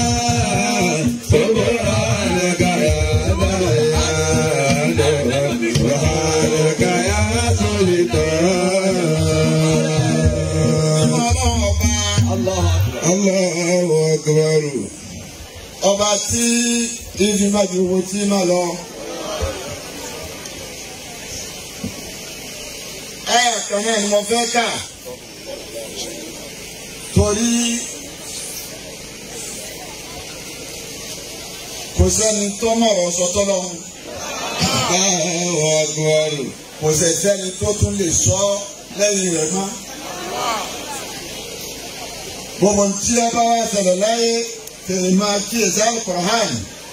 سبحانك يا ديان سبحانك يا سلطان Allahu Akbar. ọba tí ibi má di owó tí má lọ. ẹ̀yà kan náà ni mo fẹ́ kà torí kò sẹ́ni tó mọ̀rọ̀ sọ tọ́lọ́hún Allahu Akbar. kò sì sẹ́ni tó tún lè sọ lẹ́yìn rẹ̀ mọ́. gbogbo tí a bá wá ṣẹlẹ̀ láyé tèmi máa kíyèsí Al-Qur'an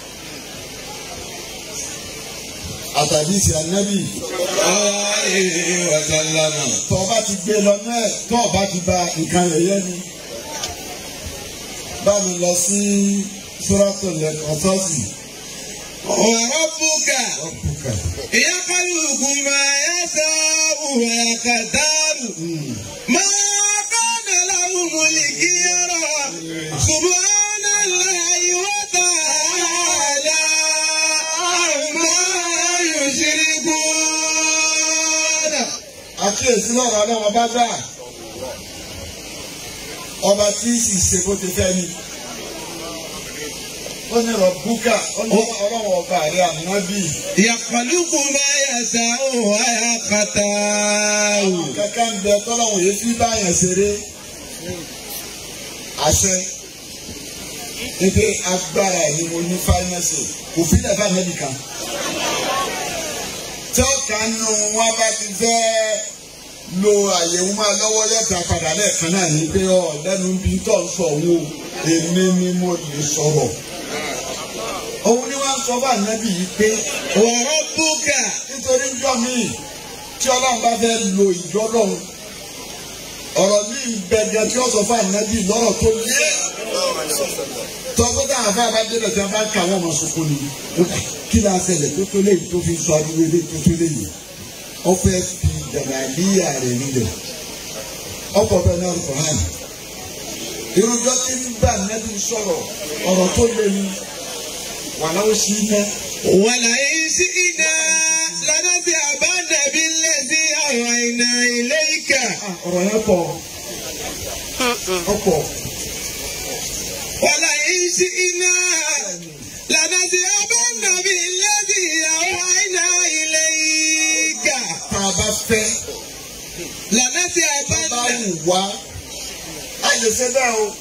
àtàdísì ànábì Alayhi wa sallama. tó o bá ti gbé lọ náà tó o bá ti ba nǹkan rẹ̀ yẹ ni. bá mi lọ sí Suratul Qasas. وربك يخلق ما يشاء ويختار ما كان لهم الخيرة سبحان الله وتعالى عما يشركون àkíyèsí lọ́rọ̀ ọlọ́wọ́ bá gbà ọba tí sì ṣe bó ti fẹ́ ni ó ní rọ̀bùkà ó ní ọlọ́wọ́ ọba rẹ̀ ànábì يخلق ما يشاء ويختار kankan ń bẹ tọ́lọ́wọ́ yìí fi báyàn ṣeré àṣẹ ebi agbára ni mo ní fáínẹ́sì kò fi lẹ́fà ànábì kan tí ọ̀kan nù wọn bá ti fẹ́ lo àyẹ̀wò máa lọ́wọ́ lẹ́ta padà lẹ́ẹ̀kan náà ní pé ọ lẹ́nu bí tó ń sọ wo èmi ni mo lè sọ̀rọ̀. òun ni wọ́n sọ bá nábì yìí pé وربك nítorí ńjọ́ míì tí ọlọ́run bá fẹ́ lo ìjọ lọ́run ọ̀rọ̀ míì gbẹ̀gẹ̀ tí ó sọ fún ànábì lọ́rọ̀ tó lé tọ́gbọ́n táwọn afẹ́ abájẹ́lẹ̀ tí wọ́n bá ń ka wọ́n mọ̀ sọ́kún ni kí ni a ṣẹlẹ̀ tó tó léyìí tó fi sọ adúlé lé tó tó léyìí wọ́n fẹ́ fi jàmbáyà rẹ̀ nílẹ̀ ọkọ̀ bẹ́ẹ̀ náà kọ̀ hàn irújọ́ tí ń gbà nẹ́bí sọ̀rọ̀ ọ̀rọ̀ tó lé ní wàláwó sí iná ولئن شئنا لنذهبن بالذي أوحينا إليك ọ̀rọ̀ yẹn pọ̀ ọ̀pọ̀ ولئن شئنا لنذهبن بالذي أوحينا إليك tá a bá fẹ́ bá لنذهبن wù wá a lè ṣe bẹ́ẹ̀ o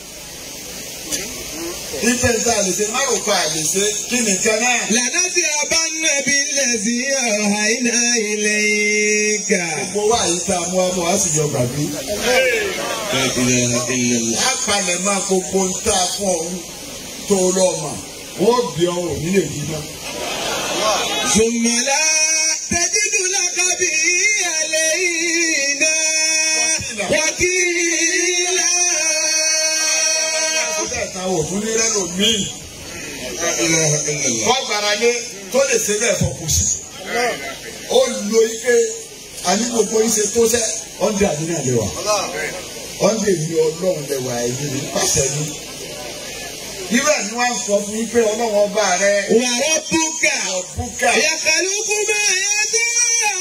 ife tá a lè ṣe má rò pa a lè ṣe kí nìkan náà لنذهبن بالذي أوحينا إليك gbogbo wa yìí tá a mú amú a sì jọ gbàgbé لا إله إلا الله a palẹ̀ máa gbogbo ń tà fún ọ̀hún tó lọ́ọ̀mà wọ́n bí ọ̀hún nílé yìí náà. ثم لا تجد لك به علينا وكيلا ta òfin ní rẹ́lò míì لا إله إلا الله wọ́n gbára lé tó lè ṣe bẹ́ẹ̀ fọkù sí. ó lo ike àní gbogbo ìṣe tó ṣẹ́ ọ̀ndẹ̀ àdínà lè wà ọ̀ndẹ̀ mi ọlọ́run lè wà ẹ̀yìn ní pàṣẹ ní. ibẹ̀ ni wọ́n sọ fún yín pé ọlọ́run ọba rẹ̀ وربك ọ̀bùkà يخلق ما يشاء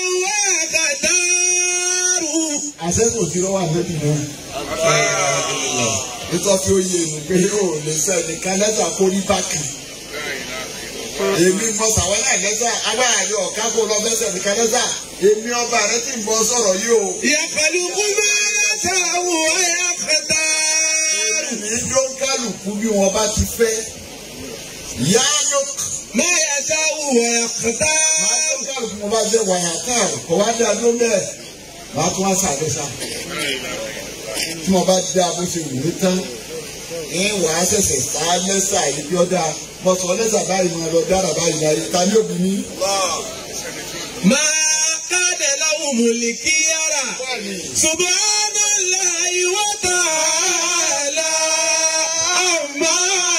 ويختار àṣẹ́kù tí wọ́n wà lẹ́bi náà. nítorí fi oyè nù pé ó lè sẹ́ni kan lẹ́tà kó rí bákì. èmi mọ sàwọn náà lẹ́tà agbára rẹ ọ̀ká kó lọ fẹsẹ̀ nìkan lẹ́tà èmi ọba rẹ ti ń bọ sọ̀rọ̀ yìí o. يخلق ما يشاء ويختار èmi ló ń kálukú bí wọn bá ti fẹ́. yálò ما يشاء máa ويختار ló ń kálukú wọn bá jẹ́ wàhálà káàrò kò wá dé adó bẹ́ẹ̀ máa tún wá sàdéṣà. tí wọn bá dá bó ṣe wù mí tán ẹ wà á ṣẹ̀ṣẹ̀ sá lẹ́sà yìí bí ọ̀dà mo sọ lẹ́sà báyìí mo lọ dára báyìí láyé ta ni òbí mi. ما كان لهم الخيرة سبحان الله وتعالى عما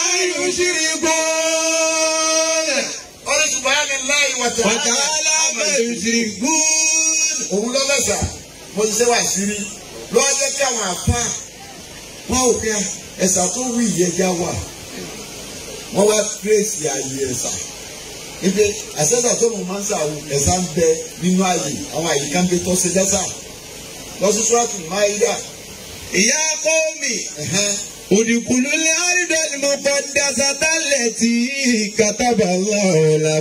يشركون ọ̀rẹ́ subahana láì wàtí. وتعالى ما يشركون òun lọ lẹ́sà mo ti ṣe wá sírí lọ́wọ́ jẹ́ kí àwọn àfa wọn ò kẹ́ ẹ̀sà tó wí ìyẹn já wà wọ́n wá tírèsì ààyè ẹ̀sà ibi àṣẹ́sà tó mọ̀ máa ń sàwù ẹ̀sà ń bẹ nínú ààyè àwọn àyè kan bẹ tó ṣe dẹ́sà lọ́sí sọ́ọ̀tù máyídà ìyá kọ́mi òdìkùlù ní àrídọ́ni mo kọ́ dasata lẹ́tì kàtàbà lọ́ọ̀lá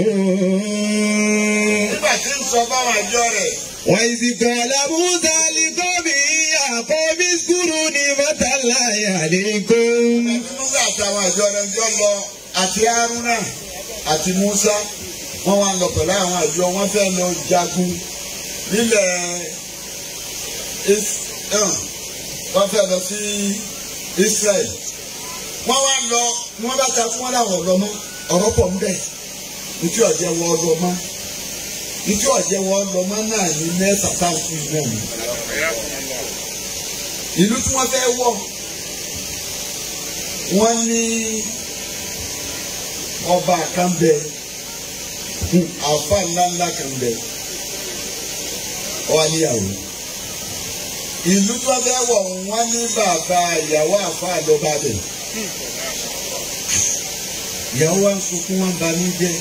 kún. nígbà tí ń sọ báwọn àjọ rẹ̀ wọ́n sì kọ́lá musa alikọ́mi àkọ́bí skuru ní mọ́tàlá yàlẹ́kùn. musa àtàwọn àjọ rẹ̀ ń jọ lọ àti haruna àti musa wọ́n wá lọ pẹ̀lú àwọn àjọ wọn fẹ́ lọ jagun nílẹ̀ Is- eh, wọ́n fẹ́ lọ sí Israel wọ́n wá lọ wọ́n bá ta fún wọn láwọn ọ̀rọ̀ mọ́ ọ̀rọ̀ pọ̀ ń bẹ̀ ntí ọ̀jẹ̀ wọ́n lọ mọ́ ntí ọ̀jẹ̀ wọ́n lọ mọ́ náà ní mẹ́ta táwọn fún ìlú ọ̀hún ìlú tí wọ́n fẹ́ wọ̀ wọ́n ní ọba kan bẹ àfa ńláńlá kan bẹ ọ níyàwó ìlú tí wọ́n fẹ́ wọ̀ wọ́n ní bàbá ìyàwó àfa àlọ́ba bẹ̀ ìyàwó wa ń sunkún wọn ba ní jẹ́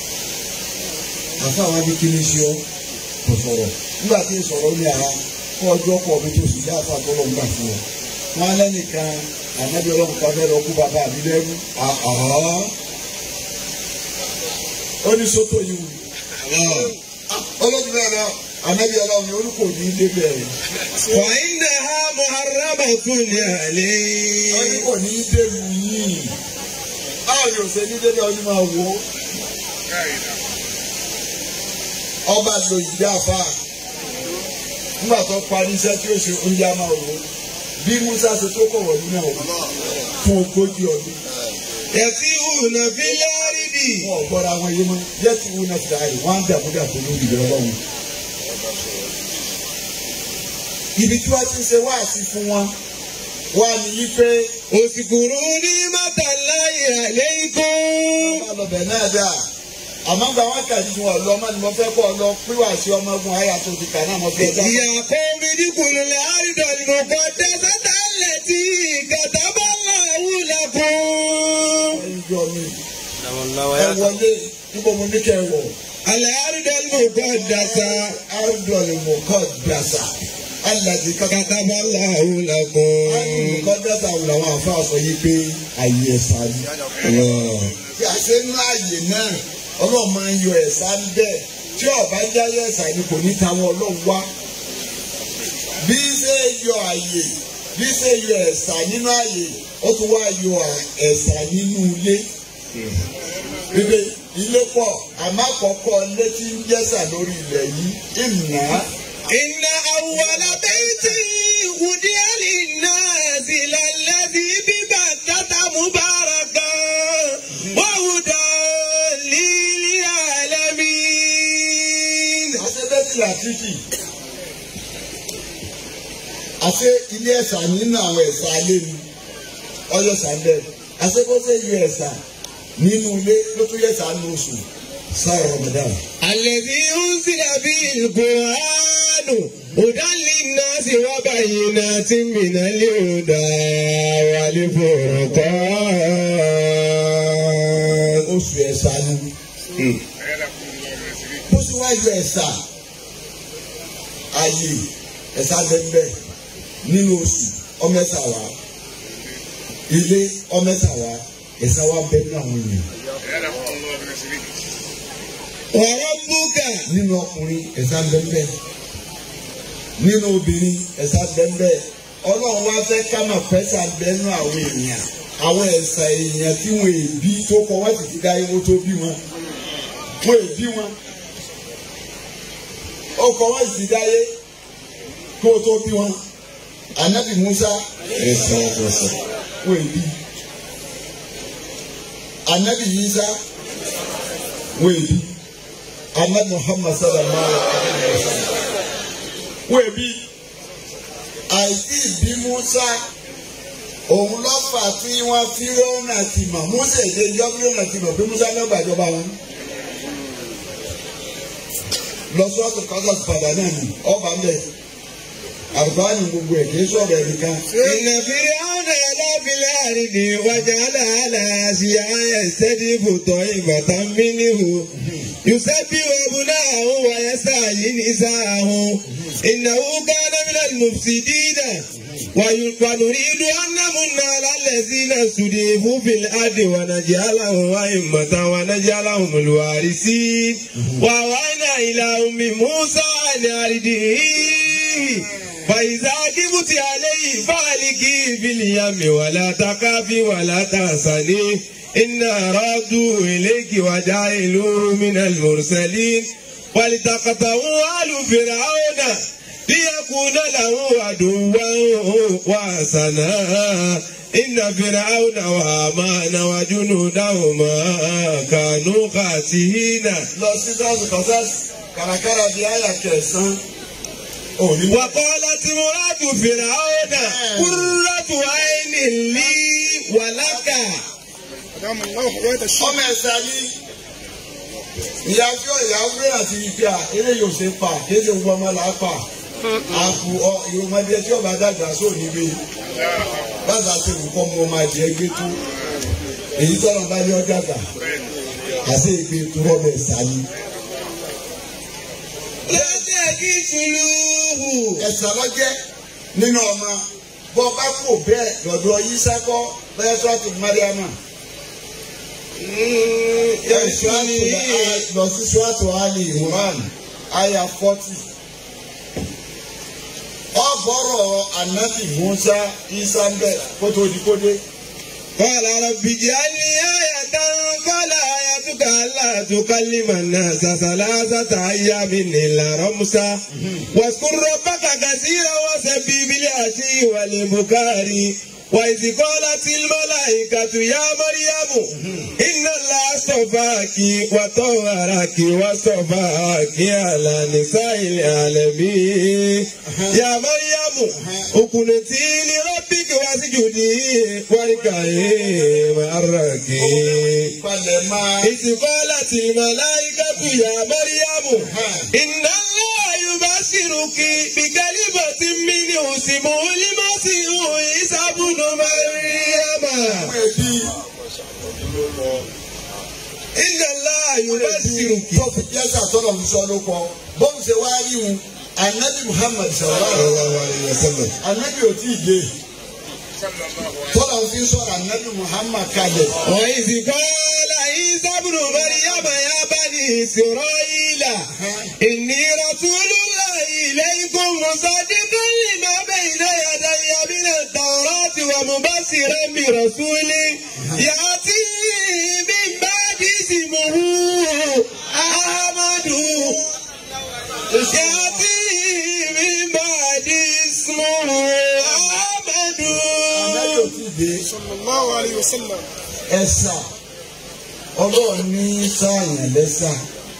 àfa wa ní kí ni ṣe ọ́ kò sọ̀rọ̀ nígbà tí ń sọ̀rọ̀ ní ara kó ọjọ́ pọ̀ mi tó sì dá àfa tó lọ́n gbà fún ọ wọn lẹ́nìkan ànábi ọlọ́run kan fẹ́ lọ kú bàbá mi lẹ́rú àhọ́ ó ní sọ́tò yìí wù ọlọ́run bẹ́ẹ̀ lọ ànábi ọlọ́run yìí olùkọ́ ní ilé bẹ́ẹ̀ وإنها محرمة عليه olùkọ́ ní ilé lu yìí báwo ni òsè ní délé ọdún máa wò ó ọba lo ìdí àfa nígbà tó parí iṣẹ́ tí ó ṣe oúnjẹ á máa wò ó bí musa ṣe tó kọ̀ wọ̀lú náà wò fún ogójì ọdún. يسيرون في الأرض wọn ò gbọ́ra wọn yé mọ́ yẹ ti wú náà ti dà yìí wọ́n á dàbúdàbò lórí ìbẹ̀rẹ̀ ọlọ́run. ibi tí wọ́n ti ń ṣe wáàsí fún wọn wá ní yí pé اذكروا نعمة الله عليكم wọ́n lọ bẹ̀ náà dà àmọ́ gba wọn kàdí tí wọn lọ ọmọ ni mo fẹ́ kọ́ ọ lọ píwà sí ọmọ ogun àyà tó ti kà náà mo fẹ́ dá. يا قوم ادخلوا الأرض المقدسة التي كتب الله لكم ẹjọ́ mi ẹ wọlé níbo mo ní kẹ́ ẹ wọ̀ الأرض المقدسة arúgbó mo kọ́ dàsà alàdì kankan. كتب الله arúgbó لكم kọ́ dàsà wò làwọn àfa sọ yìí pé àyè ẹ̀sà ni. الله bí a ṣe ń láàyè náà ọlọ́run máa ń yọ ẹ̀sà ń bẹ̀ tí ọba jáyé ẹ̀sà ni kò ní tàwọn ọlọ́run wá. bí ṣe yọ àyè bí ṣe yọ ẹ̀sà nínú àyè ó tún wá yọ ẹ̀sà nínú ilé. Bíbí ilé pọ̀ àmọ́ àkọ́kọ́ ilé tí ń jẹ́sà lórí ilẹ̀ yìí ìnà إن أول بيت وضع للناس للذي ببكة مباركا وهدى للعالمين àṣebẹ́tì làtìkì àṣe ilé ẹ̀sà nínú àwọn ẹ̀sà alẹ́ mi ọyọ sàndẹ̀ àṣebọ́sẹ̀ yọ ẹ̀sà nínú ilé ló tún yẹ ẹ̀sà nínú oṣù sáà Ramadan. الذي أنزل به القرآن هدى للناس وبينات من الهدى والفرقان oṣù ẹ̀sà ni bó sì wá yọ ẹ̀sà ayé ẹ̀sà bẹ́ẹ̀ nínú oṣù ọmọ ẹ̀sà wa ilé ọmọ ẹ̀sà wa ẹ̀sà wa bẹ́ẹ̀ nínú àwọn ènìyàn. وربك nínú ọkùnrin ẹ̀sà bẹ́ẹ̀ nínú obìnrin ẹ̀sà bẹ́ẹ̀ ọlọ́run wá fẹ́ ká mà pẹ́sà bẹ́ẹ̀nu àwọn èèyàn àwọn ẹ̀sà èèyàn tí wọ́n èbí tó kọ́ wọ́n sì ti dá ewu tó bí wọn wọ́n èbí wọn ó kọ́ wọ́n sì ti dá yé kó tó bí wọn anabi musa wọ́n èbí anabi yisa wọ́n èbí anabi muhammad sallallahu alaihi wa sallam wọ́n èbí àìsí ìbí musa òun ló fà tí wọ́n fi rọ́nà ti mọ̀ musa èdè yọ fi rọ́nà ti mọ̀ pé musa ló gbàjọba wọn. lọ sọ́ọ̀tù kọ́sọ̀tù padà náà ni ọba ń bẹ̀ àlùfáàní gbogbo ẹ̀ kì í sọ̀rọ̀ ẹ̀ nìkan. إن فرعون علا في الأرض وجعل أهلها يستضيف طائفة منه يسبح أبناءه ويستحيي نساءه إنه كان من المفسدين وي- ونريد أن نمن على الذين استضيفوا في الأرض ونجعلهم أئمة ونجعلهم الوارثين وأوحينا إلى أم موسى أن أرضيه فإذا كبت عليه فالقي في اليم ولا تخافي ولا تحزني إنا رادوا إليك وجعلوه من المرسلين ولتقطعوا آل فرعون ليكون له عدوا وحسنا إن فرعون وهامان وجنودهما كانوا خاسئين lọ sí sọ́ọ̀sì kọ́sẹ́sì kàràkàrà di àyà kẹsàn-án. òní wọ́n. وقالت امرأة فرعون قرة عين لي ولك أدام الله حياة الشيخ ọmọ ẹ̀sà ni ìyájọ́ ìyàwó àti ìgbà eré yóò ṣe pa kéde gbogbo ọmọ là á pa àpò ọ ìwọmọdé tí ọba dàgbà sóò níbí bàbá tó kọ́ mọ ọmọ adìẹ gbé tó èyí tọ́lọ̀ bá ní ọjà gbà àti ìgbé tó ọmọ ẹ̀sà ni. لا تكسلوه ẹ̀sà lọ́jẹ́ nínú ọmọ bọ́ bá kò bẹ́ẹ̀ lọ́dọ̀ yìí sákọ́ bẹ́ẹ̀ sọ́ọ̀tù mariama. يسرني lọ sí sọ́ọ̀tù ali imran aya forty. ọ̀bọ̀rọ̀ anabi musa isa ń bẹ̀ kótó di kódé. قال رب اجعل لي آية قال آيتك ألا تكلم الناس ثلاثة أيام إلا رمسا واذكر ربك كثيرا وسبح بالعشي والبكار وإذ قالت الملائكة يا مريم إن الله اصطفاك وطهرك واصطفاك على نساء العالمين يا مريم اقنتي لربك واسجدي واركعي مع الراكعين palẹ̀ máa. إذ قالت الملائكة يا مريم إن الله يبشرك بكلمة منه اسمه المسيح عيسى بن مريم ẹbí إن الله يبشرك tó fi jẹ́sà tọ́lọ̀ fi sọ ló kọ bóun ṣe wá rí wọn anabi muhammad sallallahu alaihi wa sallam anabi ò tí ì dé tọ́lọ̀ fi sọ̀rọ̀ anabi muhammad kalẹ̀. وإذ قال عيسى ابن مريم يا بني إسرائيل إني رسول الله إليكم مصدقا لما بين يدي من التوراة ومبشرا برسول يأتي من بعد اسمه أحمد يأتي من بعد اسمه أحمد anabi ò tí ì dé. صلى الله عليه وسلم ẹ̀sà ọlọ́run ní sáàyàn lẹ́sà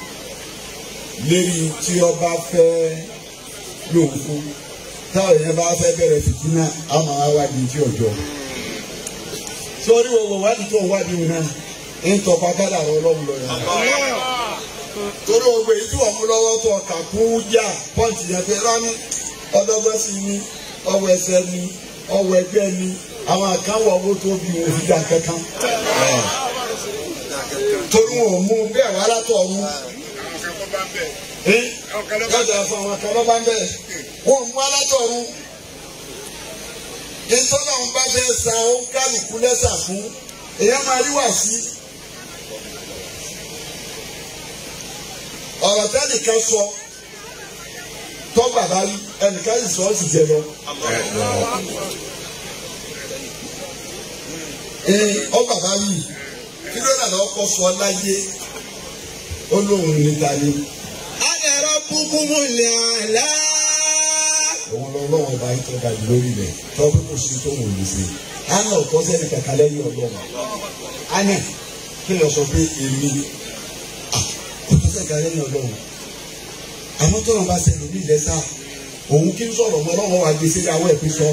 lérí tí ọba fẹ́ lòun fún táwọn èèyàn bá fẹ́ bẹ̀rẹ̀ fìtínà á máa wádìí tí ọjọ́ sórí wo wò wádìí tó ń wádìí wọn náà ń tọpa kádà rọ ọlọ́run lọ yàrá torí gbogbo èyí tí wọ́n mú lọ́wọ́ tó ọkà kún yá pọ́ǹtì yẹn pé rání ọdọ́gbọ́n sí ni ọwọ́ ẹsẹ̀ ni ọwọ́ ẹgbẹ́ ni àwọn àkáwọ̀ owó tó bí wọn fi dá kankan torí wọn ò mú bẹ́ẹ̀ wá látọ̀ ọ̀run lọ́jà fún àwọn kan lọ́ba ń bẹ̀ wọn ò mú alátọ̀ ọ̀run ìtọ́nà ń bá fẹ́ sa ó kálukú lẹ́sà fún èèyàn máa rí wà sí. ọ̀rọ̀ tẹ́nìkan sọ tọ́gbà bá rí ẹnìkan sì sọ ọ́ sì jẹ lọ. ee ọgbà bá rí kí ló dà lọ́kọ́ sọ láyé ó lóun níta ni أنا ربكم الأعلى òun lọ lọ́wọ́ ọba yìí tó ga jù lórí rẹ̀ tọ́pẹ́ kò sí tó wò lè ṣe. Anna ọ̀tọ́ sẹ́ni kàkà lẹ́yìn ọlọ́run. Anna kí lọ sọ pé èmi ọ̀tọ́ sẹ́ni kàkà lẹ́yìn ọlọ́run. Àmọ́ tọ́lọ̀ bá ṣe lórí ilẹ̀ sá. Òun kí n sọ̀rọ̀ mọ́ ọlọ́run wa gbèsè àwọn ẹ̀pẹ́ sọ.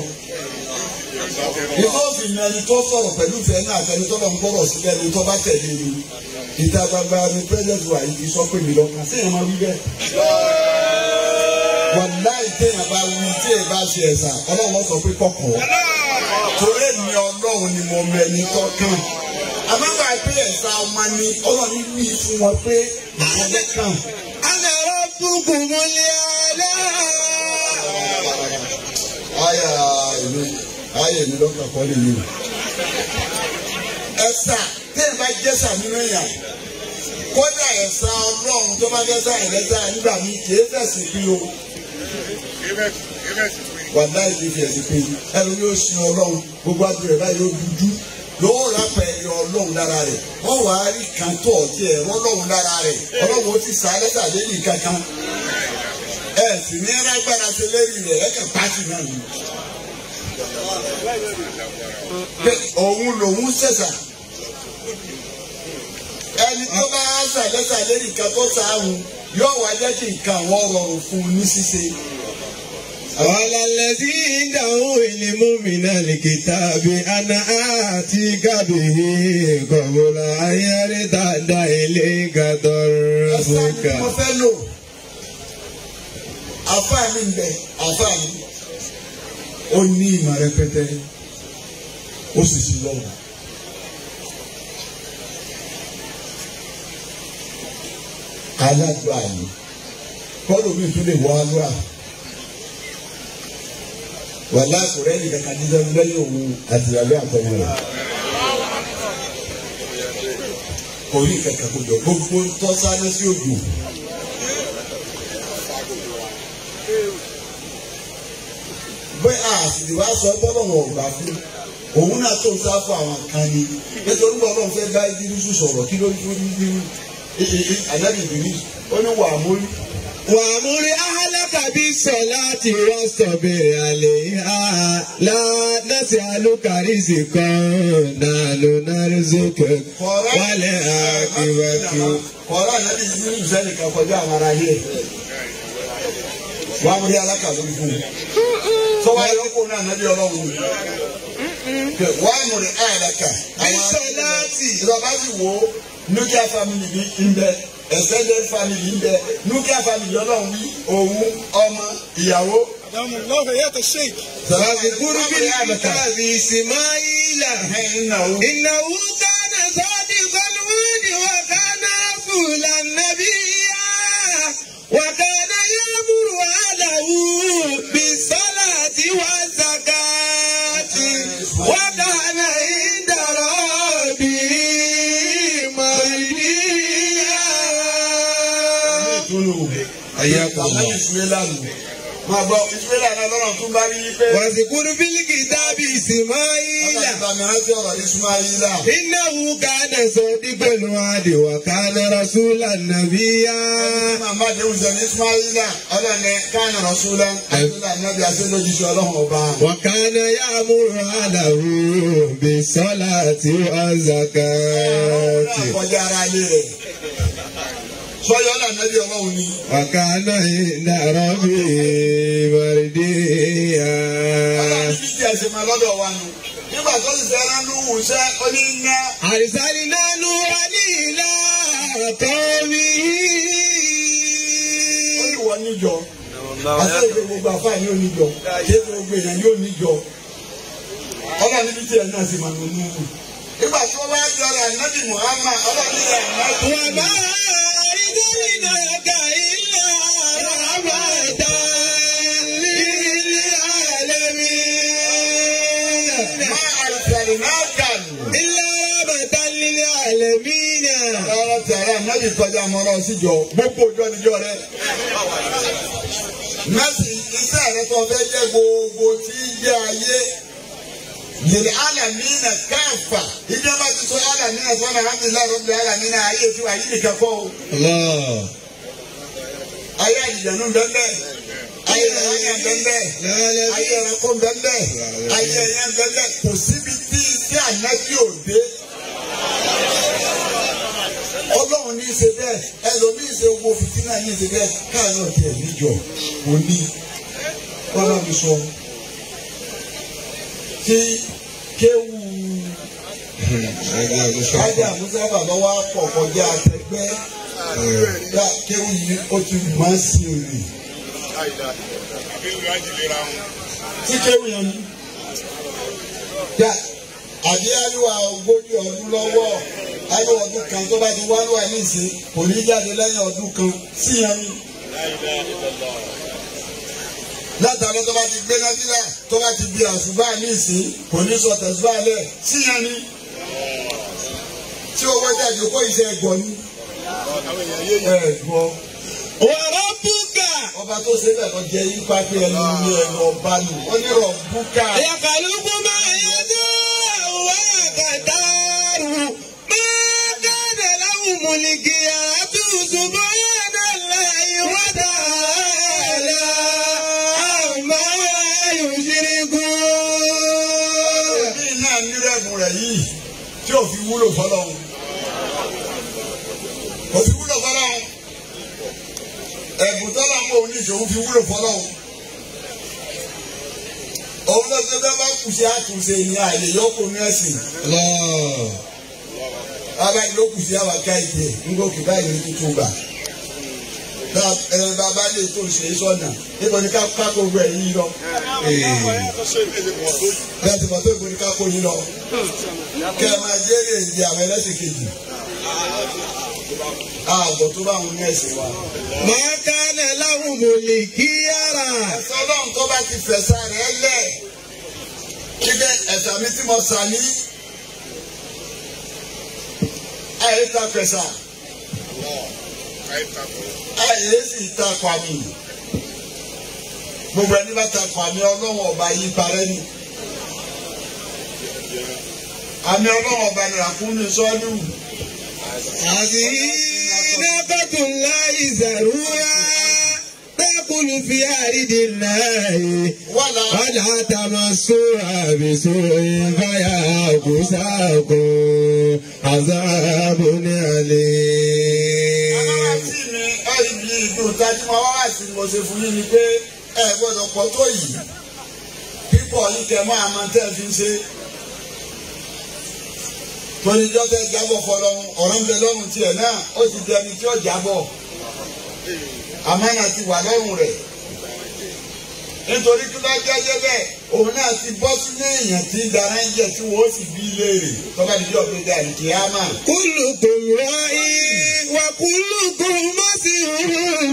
Ìtọ́sí ni ẹni tó sọ̀rọ̀ pẹ̀lú ìfẹ́ náà àtẹni tó lọ ń gbọ́rọ̀ sílẹ̀ ni tó bá tẹ̀lé mi. Ìta gbangba ni pẹ́ẹ́lẹ́tì wà yìí ti sọ pé mi lọ kàn sí ìyẹn máa wí bẹ́ẹ̀. Wàláì téèyàn bá wí tí èèyàn bá ṣe ẹ̀sà ọlọ́run sọ pé kọ̀kọ̀ torí èmi ọlọ́run ni mo mẹ́ni tọ́kàn àmọ́gbà pé ẹ̀sà ọmọ ni ọlọ́run wí fún wọn pé ìkọ́lẹ́ kàn. أنا ربكم الأعلى Aya ìlú ayé mi lọ́kàn kọ́ lè yìí. Ẹ̀sà téèyàn bá jẹ́sà nínú èèyàn kódà ẹ̀sà ọlọ́run tó bá jẹ́sà ẹ̀lẹ́sà nígbà mi kì í fẹ̀sì bí o. wàdá ìdí fi ẹ̀sìn pé ẹnu yóò sin ọlọ́run gbogbo àti rẹ̀ báyìí yóò dúdú yóò rápẹ̀ ẹ̀yọ ọlọ́run lára rẹ̀ wọ́n wàá rí kan tó ọ̀tí ẹ̀ ọlọ́run lára rẹ̀ ọlọ́run ó ti sá lẹ́sà lẹ́yìn kankan ẹ̀ sì ní lágbára ṣe lẹ́yìn rẹ̀ ẹ̀ kàn pàṣẹ náà ni. pé òun lòun ṣẹ̀ṣà ẹni tó bá ṣà lẹ́sà lẹ́yìn kan tó sáàhùn yóò wá jẹ́ kí nǹkan àwọn rọrùn fún un ní ṣíṣe. قال الذي عنده علم من الكتاب أنا آتيك به قبل أن يرتد إليك ẹsẹ̀ طرفك ni mo fẹ́ lò àfáà mi ń bẹ àfáà mi ó ní ìmọ̀ rẹpẹtẹ ó sì sí lọ́wọ́. aládùá yìí kọ́lù mi tún lè wọ alúà wàlá kùrẹ́ nìkan kan ní sẹ́nu lẹ́yìn òun àtìyàwó àtọmọ rẹ̀. kò rí kankan kó jọ gbogbo tọ́sánná sí òjò. bẹ́ẹ̀ àsìlè wá sọ bọ́lọ̀ wọn ò gbà fún òun náà tó ń sá fún àwọn kan ni nítorí wọn náà fẹ́ bá ìdírísù sọ̀rọ̀ kí ló ń fún ìdírísù ànábì ìdírísù ó ní wà á mórí. وأمر أهلك بالصلاة واصطبر عليها لا نسألك رزقا نحن نرزقك والعاقبة kọ́ra ànábì ìdírísù sẹ́ni kan kọjá àwọn ará ilé wà á mórí alákàlù fún un sọ́wọ́ ayọ́kọ́ náà ànábì ọlọ́run wà á mórí àyàlàkà. بالصلاة ìjọba sì wo nuclear family bí ń bẹ extended family ń bẹ nuclear family ọlọ́run wí òun ọmọ ìyàwó. أدام الله حياة الشيخ واذكر بالكتاب إسماعيل ìnáwó. إنه كان صادق الوعد وكان رسولا نبيا وكان يأمر أهله بالصلاة والزكاة وكان عند ربه مرضيا حياكم Àmọ́ الله ìsúwélà nù. Máa gbọ́ ìsúwélà náà lọ́nà tún bá rí pé. واذكر بالكتاب إسماعيل Ọlọ́run bá mi rántí ọ̀rọ̀ Ismaila. إنه كان صادق الوعد وكان رسولا نبيا Màmá Adéhùn sọ ní Ismaila. Ọlọ́run ẹ̀ káàní Rasúlá. Rasúlá Nàbí Aṣẹ́lójúṣe Ọlọ́run ọba. وكان يأمر أهله بالصلاة والزكاة Kọjá ara ilé rẹ̀. Sọ́yọ́ náà Nàbí Ọlọ́run ni. وكان عند ربه مرضيا Ọlọ́run bí tí a ṣe máa lọ́dọ̀ wa nù. Nígbà tó sì fẹ́ràn ní wùsẹ́ ó ní ná. أرسلنا نوحا إلى قومه Ó ní wọ níjọ. Àti èdè gbogbo àfáà ní oníjọ. Ṣé gbogbo èèyàn yóò níjọ? Ọlọ́run níbi tí ẹ̀ náà sì máa nù nù. Nígbà tí wọ́n bá jọra Nàbí Muhammad, ọlọ́run ní ẹ̀ náà. وما أرسلناك إلا رحمة للعالمين ما أرسلناك إلا رحمة للعالمين Ọ̀rọ̀ tí ara nábì kọjá mọ́rọ́ síjọ gbogbo ọjọ́ níjọ́ rẹ̀. Nọ́ọ̀sì iṣẹ́ rẹ̀ tó fẹ́ jẹ́ gbogbo tí ń jẹ́ ayé. Yèrè Alamina káfà. Ìjọba ti sọ Alamina sọ́nà Alhamdulilayi Rọ́bì Alamina ayé tí wàá yí nìkan kọ́ o. الله Ayé àjìjànú bẹ́ẹ̀ Ayé ẹ̀yàn bẹ́ẹ̀ Ayé ẹranko bẹ́ẹ̀ Ayé ẹ̀yàn bẹ́ẹ̀ Kò síbi tí iṣẹ́ ànábì òde. Ọlọ́run ní í ṣe bẹ́ẹ̀ ẹlòmíì ṣe wo fìtínà yìí ṣe bẹ́ẹ̀ káàánú ọ̀tẹ̀ níjọ òní wọ́n bá mi sọ. Tí kéwù Ájà Mùsàfà lọ́wọ́ pọ̀ kọjá àtẹgbẹ́ yá kéwù yìí ó ti máa ń sin èrè. tí kéwù yẹn ni. Yá àbí àlùwà ogójì ọdún lọ́wọ́ àlùwà ọdún kan tó bá ti wá lùwà nísìnyí kò ní jáde lẹ́yìn ọdún kan sí yẹn ni. látàlọ́ tó bá ti gbé nábìlà tó bá ti di àṣùbà nísìnyí kò ní sọ tẹ̀síbà lẹ̀ sí yẹn ni. tí owó jáde kó iṣẹ́ ẹ̀gbọ́n ni. ẹ̀gbọ́n وربك ọba tó ṣe bẹ́ẹ̀ lọ jẹ́ ipa pé ẹnu ní ẹnu ọba nù ó ní rọ̀ búkà. يخلق ما يشاء ويختار ما كان لهم الخيرة سبحان الله وتعالى عما يشركون bí náà nírẹ̀mù rẹ̀ yìí tí ò fi wúlò fọlọ́hún. kò fi wúlò fọlọ́hún. ẹ̀bùn tọ́lá mọ́ òun ní ìṣòwò fi wúlò fọlọ́hún. òun ló ṣe bẹ́ẹ̀ bá kù sí àtúnṣe ní àyè yọkùnrin ẹ̀sìn. الله bàbá yìí ló kù sí àwọn aká ìdè ńgòkè báyìí ní tuntun gbà. Bá- ẹ, bàbá lè tó ṣe é sọ́nà níbo ni ká kákó rẹ̀ yìí lọ. bẹ́ẹ̀ ti mọ̀ tó ìbò ni ká kó yín lọ. kẹ́ ẹ máa jẹ́rìí èdè àwọn ẹlẹ́sìn kejì. ààbọ̀ tó bá wọn ní ẹ̀sìn wa. ما كان لهم الخيرة ẹ̀sọ́ ọlọ́run tó bá ti fẹ̀sà rẹ̀ lẹ̀ kíkẹ́ ẹ̀sà mi tí mo sà ní. àyè ta fẹ̀sà àyè sì ta kwami. gbogbo ẹni bá ta kwami ọlọ́run ọba yí parẹ́ ni. àmì ọlọ́run ọba ni ràkúnmí sọ́ọ́lù. هذه ناقة الله زروعا تأكل في أرض الله wàlá ولا تمسوها بسوء فيأخذكم عذاب أليم aláàtì mi ẹ̀yìn mi ìdùn tájú máa wá wá sí mo ṣe fún yín ni pé ẹ gbọ́dọ̀ pọ̀ tó yìí pípọ̀ yìí kẹ máa máa tẹ́ ẹ fi ń ṣe. tóníjọ́ tẹ jábọ̀ fọlọ́run ọ̀rọ̀ ń bẹ lọ́rùn tiẹ̀ náà ó ti di ẹni tí ó jábọ̀ àmánà ti wà lọ́rùn rẹ̀ nítorí kí ló jẹ́jẹ́ bẹ́ẹ̀ òun náà ti bọ́ sínú èèyàn tí ń dara ń jẹ tí wọ́n sì bí léèrè tọ́ba níjọ́ pé dà ní kíámà. كلكم راع وكلكم مسؤول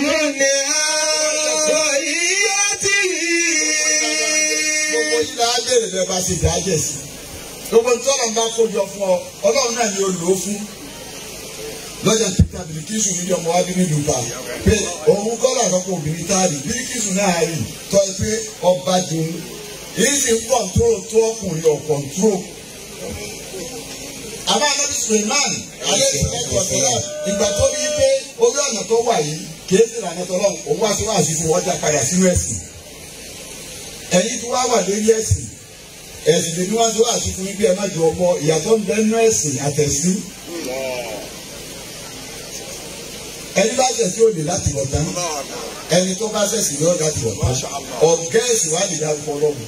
عن gbogbo رعيته yìí náà béèrè bẹ́ẹ̀ bá ṣe dájẹ́ sí gbogbo tọ́lọ̀ ń bá kójọ fún ọ ọlọ́run náà ni ó lò ó fún lọ́jà peter birikisu níbi ọmọ wa bí ní dùbà pé òun kọ́lá àkọ́kọ́ obìnrin tá a rí birikisu náà rí tọ́ ẹ pé ọba dùn èyí sì ń kọ̀ǹtró tó ọkùnrin ọ̀ kọ̀ǹtró. àmọ́ anabi suleiman alẹ́ ìsìnkú ọ̀sẹ̀lá ìgbà tó rí pé orí ọ̀nà tó wà yìí kìí sì rànà tọ́lọ́ òun wá sí wàásù fún ọjà padà sínú ẹ̀sìn ẹ̀yin tí wàá wà lórí ẹ̀sìn ẹ̀sìn lè ní wọ́n tó àti fún bí ẹ má jọ ọmọ ìyàtọ̀ ń bẹ nínú ẹ̀sìn àtẹ̀sí. ẹni bá ṣẹ̀ sí òde láti wọ̀ tán ẹni tó bá ṣẹ̀sì lọ́ọ́ láti wọ̀ tán ọ̀gá ẹ̀sìn wà lè dárúkọ ọlọ́run.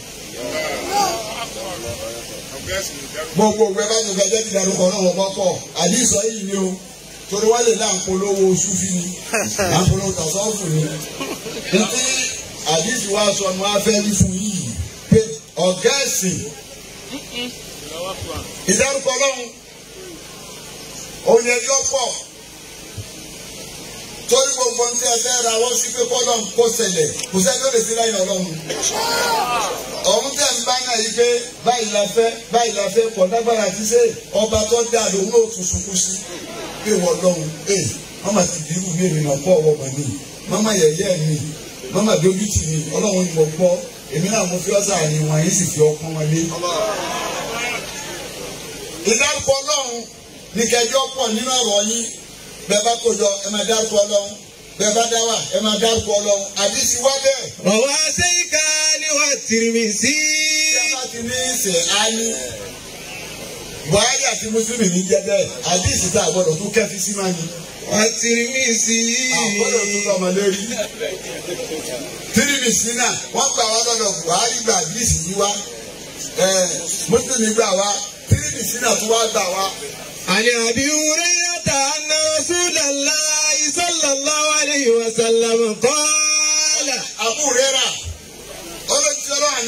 gbogbo ògbẹ́ bá gbogbo ẹjẹ́ ti dárúkọ ọlọ́run ọkọ̀ pọ̀ àdìsọ yìí ni o torí wọ́n lè náà ń polówó sufi ni à ń polówó tàṣọ́ọ̀fù ni. ntí àdìsí wa sọ ni wọ́n á fẹ́ rí fún yìí pé ọ̀gá ẹ̀sìn ìdárúkọ ọlọ́run òun yẹn yọ pọ̀ torí gbogbo ní ẹ fẹ́ ra wọ́n sí pé kọ́lọ́n kó ṣẹlẹ̀ kò sẹ́ni ó lè fi lẹ́yìn ọlọ́run ọ̀hún tẹ̀ ń bá náà yí pé báyìí la fẹ́ báyìí la fẹ́ kọ̀ lágbára ti ṣe ọba tó dá lòun ó tún sunkún sí pé wọ́n lọ́run ee mama ti di irú mi ìrìnà pọ̀ ọwọ́ mọ̀ mi mama yẹ̀yẹ́ mi mama dojú tì mí ọlọ́run ni mo gbọ́ èmi náà mo fi ọ́sà ni wọ́n yín sì fi ọkàn wọn lé. ìdárúkọ ọlọ́run ní kẹjọ pọ̀ nínú ọ̀rọ̀ yín bẹ́ẹ̀ bá kójọ ẹ máa dárúkọ ọlọ́run bẹ́ẹ̀ bá dá wà ẹ máa dárúkọ ọlọ́run àdìsí wá bẹ́ẹ̀. روى شيخان والترمذي tí a bá ti ní ìsẹ̀ á ní buhari àti mùsùlùmí ní jẹ́ bẹ́ẹ̀ àdìsí tá a gbọ́dọ̀ tún kẹ́fí sí máa ní. والترمذي àgbọ́dọ̀ tún lọ́mọ lórí. tírìmìsì náà wọ́n gbà wá lọ́dọ̀ buhari gba àdìsí yìí wá mùsùlùmí gbà wá tírìmìsì náà tún wá gbà wá. عن ابي هريره ان رسول الله صلى الله عليه وسلم قال àbúrẹ́rà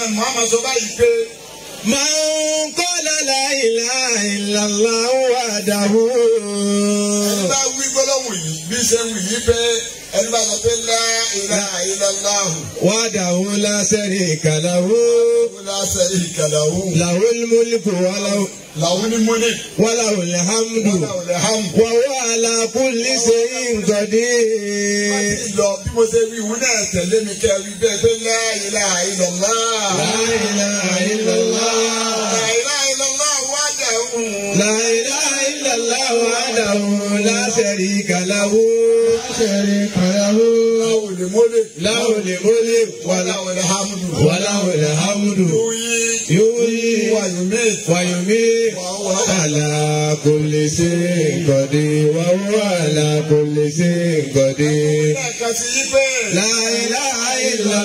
náà Muhammad sọ báyìí pé من قال لا إله إلا الله وحده ẹni bá wí gbólóhùn yìí bí ṣe wí yìí pé ẹni bá sọ pé la ilaha illallah وحده لا شريك له la sharika lahu له الملك وله lahu ni múlẹ̀ وله الحمد lahu alhamd. وهو على كل شيء قدير lọ bí mo ṣe wí ìwúná tẹ̀lé mi kẹ́ wí bẹ́ẹ̀ pé la ilaha illallah. لا إله إلا الله La ilaha illallah wahdahu. لا إله إلا الله وحده لا شريك له شريك له Lahu ni múlẹ̀ له الملك وله lahu alhamdu. وله الحمد Yuhyi يحيي wa yumiit. ويميت على كل شيء قدير وهو على كل شيء قدير Lẹ́ẹ̀kan sí yí pé. لا إله إلا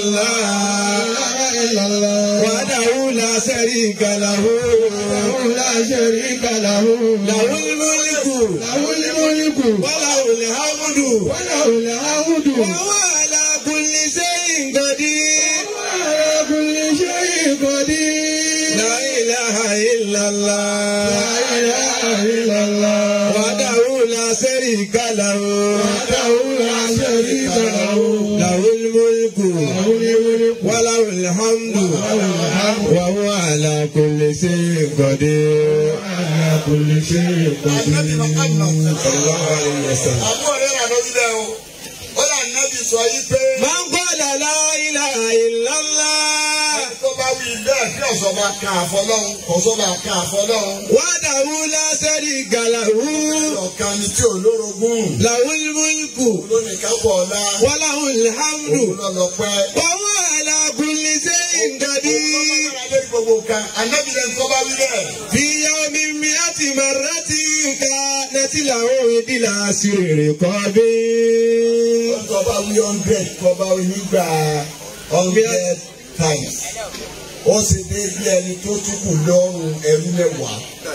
الله وحده لا شريك له لا شريك له له الملك له الملك وله الحمد وله الحمد وهو على كل شيء قدير على كل شيء قدير لا إله إلا الله لا إله إلا الله وحده لا شريك له وحده لا شريك له له الملك له الملك وله الحمد وهو على كل شيء قدير على كل شيء Ànábì Muhammad. صلى الله عليه وسلم Àbúrò rẹ̀ rà lórí lẹ́ o. Ó là nábì sọ yí pé. من قال لا إله إلا الله Tó bá wí bẹ́ẹ̀ kí ọ̀sọ́ bá kan àfọlọ́hún, ọ̀sọ́ bá kan àfọlọ́hún. وحده لا شريك له Ọ̀kan ni tí ò lórogún. له الملك Lónìí kápọ̀ ọ̀la. وله الحمد Òun lọ lọ pẹ́. وهو على كل شيء قدير Lórí gbogbo nǹkan, ànábì lẹ́nu tó bá wí bẹ́ẹ̀. في يوم مئة مرة كانت له إلى سر قبيل Tó bá wí hundred, tó bá wí nígbà hundred times. Ó sì dé bí ẹni tó tún kù lọ́rùn ẹrú mẹ́wàá.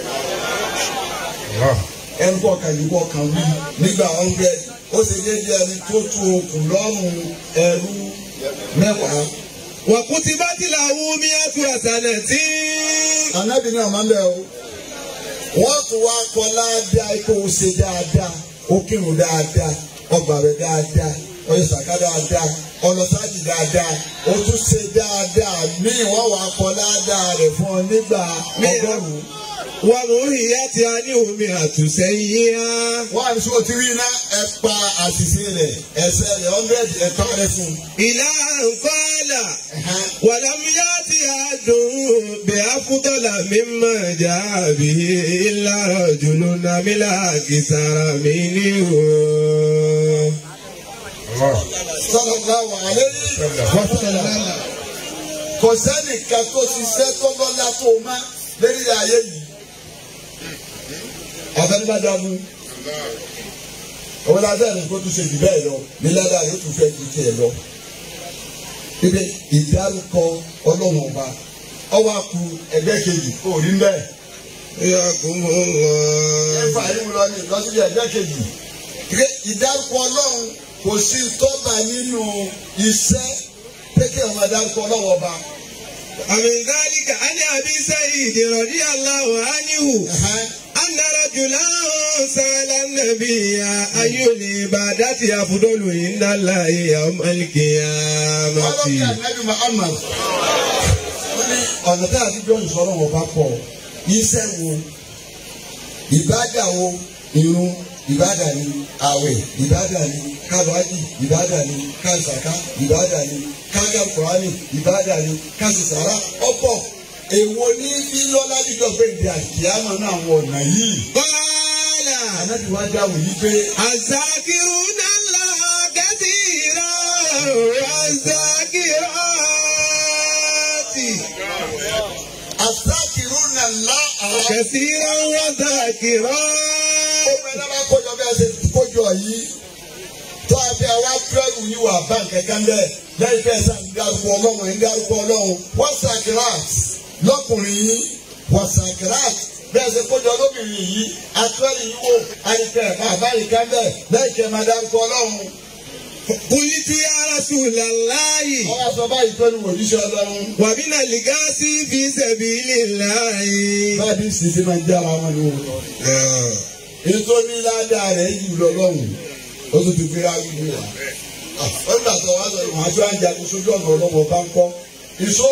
ẹnu kọ̀ọ̀kan yìí kọ̀ọ̀kan wí nígbà hundred ó sì dé bí ẹni tó tu okùn lọ́rùn ẹrú mẹ́wàá. وكتبت له مئة حسنة Ànábì náà máa ń bẹ̀ o. Wọ́n tún wá kọ́ ládàá ipò ṣe dáadáa, ó kírun dáadáa, ọgbà rẹ̀ dáadáa, ọyọ sàká dáadáa, ọlọ́sájì dáadáa, ó tún ṣe dáadáa míì wọ́n wá kọ́ ládàá rẹ̀ fún ọ nígbà ọgọ́rùn-ún. ومحيت عنه مئة سيئة Wọ́n àti sọ́ọ́ ti rí iná ẹ pa àṣìṣe rẹ̀ ẹsẹ̀ rẹ̀ hundred ẹ̀ pa rẹ̀ fún un. إلى أن قال ولم يأت أحد بأفضل مما جاء به إلا رجل عمل أكثر منه sallallahu alayhi wa sallam. kò sẹ́nìkan tó ṣiṣẹ́ tó lọ́lá tó má lérí ayé yìí. àfẹnubájámu òun ládàá ní kó tún ṣe jù bẹ́ẹ̀ lọ ní ládàá yóò tún fẹ́ ju tiẹ̀ lọ. ibi ìdárúkọ ọlọ́run ọba ọwọ́ àkú ẹgbẹ́ kejì kò rí mbẹ́. يقوم الله ẹ̀fà yìí lọ ní ìlọsílẹ̀ ẹgbẹ́ kejì. Ìgbé ìdárúkọ ọlọ́run kò sí tọ́ba nínú iṣẹ́ pékè ọmọ ìdárúkọ ọlọ́run ọba. ومن ذلك عن أبي سعيد رضي الله عنه Ẹ̀hẹ́n. أن رجلا سأل النبي أي العبادة أفضل عند الله يوم القيامة ọlọ́kẹ́ ànábì Muhammad wọ́n ní ọ̀nà tá a ti jọ ìsọ̀rọ̀ wọn bá pọ̀ iṣẹ́ wo ìbádà wo irun ìbádà ni àwẹ̀ ìbádà ni kábàájì ìbádà ni káńsàká ìbádà ni kágàkùránì ìbádà ni kásìsàrà ọ̀pọ̀ èwo ní bí lọ́lá dídọ̀ pé ìdí àkíyàmọ̀ náà àwọn ọ̀nà yìí قال ànábì wá dáhùn yìí pé الذاكرون الله كثيرا والذاكرات àsákìrún náà lá àwọn كثيرا وذاكرات ọmọ ẹ̀dá bá kójọ bí a ṣe kójọ yìí tó a fẹ́ wá fẹ́rù yìí wà bá nǹkankan bẹ́ẹ̀ lẹ́yìn fẹ́ sàn ń dárúkọ ọlọ́run ń dárúkọ ọlọ́run wọ́n sàkírat lọ́kùnrin yìí wọ́n sàkírat bẹ́ẹ̀ ṣe kójọ lóbìnrin yìí atúwẹ́rì yìí wò àyíkẹ́ bàbá yìí kan bẹ́ẹ̀ lẹ́yìn kẹ́ máa dárúkọ ọlọ́run. قلت يا رسول الله wọ́n wá sọ báyìí pé ní òjíṣẹ́ ọlọ́run. ومن الغاسي في سبيل الله báyìí sì ti máa ń jára wọn ni o. ètò ní ládàá rẹ̀ jù lọ lọ́hùn ó tún ti fi ráyè ní wa. ó ń gbàtọ̀ wá sọ ìwọ̀n àjọ àjàkú sójú ọ̀nà ọlọ́wọ́ bá ń kọ́. ìṣó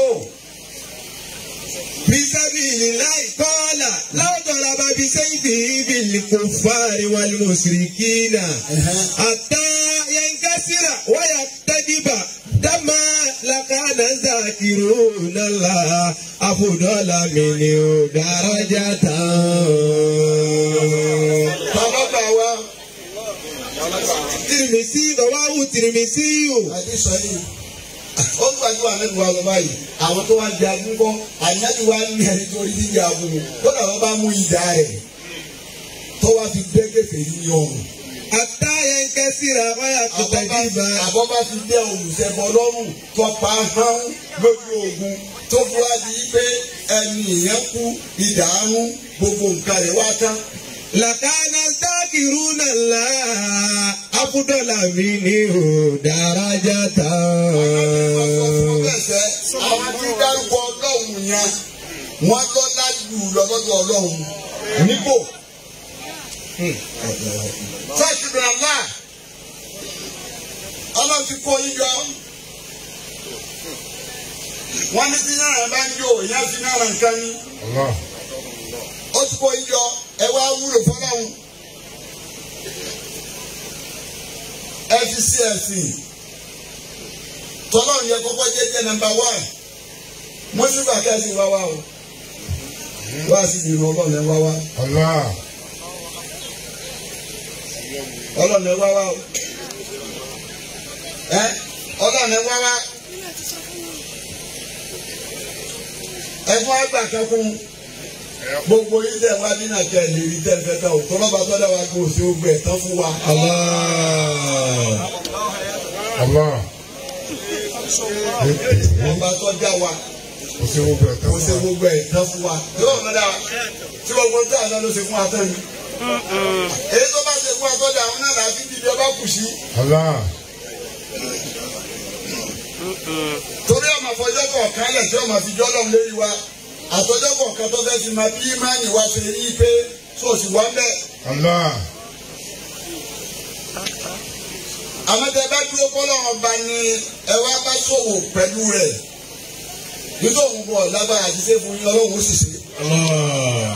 في سبيل الله قال لو ضرب بسيفه بالكفار والمشركين حتى ينكسر ويكتدب دما لكان ذاكرون الله أفضل منه درجة tọ́lọ́gbà wa ترمسي رواه ترمسي àdìsọ yìí ó ń gbàgbọ́ ànábì wa lọ báyìí àwọn tó wá di agun kọ́ ànábì wa ní ẹni tó rí dídí agun mi ó làwọn bá mú ìdá rẹ̀ tó wá fi gbẹ́gẹ́fẹ́ ní ọrùn. حتى ينكسر ويكتدب àbọ̀ bá fi dé olùsẹ̀bọ̀ lọ́rùn tó pa hán lójú ogun tó fura di pé ẹni ìyẹn kú ìdààmú gbogbo nǹkan rẹ̀ wá tán. لكان ذاكرون الله أفضل منه درجة Bẹ́sẹ̀ àwọn tí dárúkọ ọlọ́run yẹn wọ́n lọ́lá jù lọ́dọ̀ ọlọ́run nípò. Fẹ́ẹ̀kì àlá ọlọ́run ti kó yín yọ. Wọ́n ní tí náírà bá ń yọ ìyá fi náírà nǹkan ní. Ó ti kó yín yọ ẹ wá wúlò fọlọ́run. Ẹ fi sí ẹ̀sìn tọ́lọ́run yẹ kọ́kọ́ jẹ́ jẹ́ nọ́mbà wán mọ́sùlùmí kẹ́sì wá wá o wá sí ìrìn ọlọ́run ẹ wá wá ọlọ́run ẹ wá wá o ẹ ọlọ́run ẹ wá wá ẹ fún àgbà kẹkún gbogbo yìí tẹ wá nínú àjẹ ìlérí tẹ fẹ tẹ o tọ́lọ́ba tọ́lá wa kó o ṣe ó gbẹ tán fún wa. الله ọba tó dá wa kò sí gbogbo ẹ̀ kó o ṣe gbogbo ẹ̀ tán fún wa. yóò lọ dá wa tí gbogbo ń tà lọ ṣe fún wa tán ni. èyí tó bá ṣe fún wa tó dá àwọn náà láti dìde ọba kù sí. Allah torí ọmọ àfọjọ́ kọ̀ọ̀kan lẹ̀ tí ọmọ àfijọ́ lọ́hùn lérí wa àtọ́jọ́ kọ̀ọ̀kan tó fẹ́ fi máa bí ìmánì wa ṣe rí i pé sóòsì wá bẹ́ẹ̀. Allah àmọ́tẹ́ bá dúró kọ́lọ́ ọba ni ẹ wá bá ṣòwò pẹ̀lú rẹ̀ nítorí òun bọ̀ lágbára àti ṣe fún yín ọlọ́run ó sì ṣe. Allah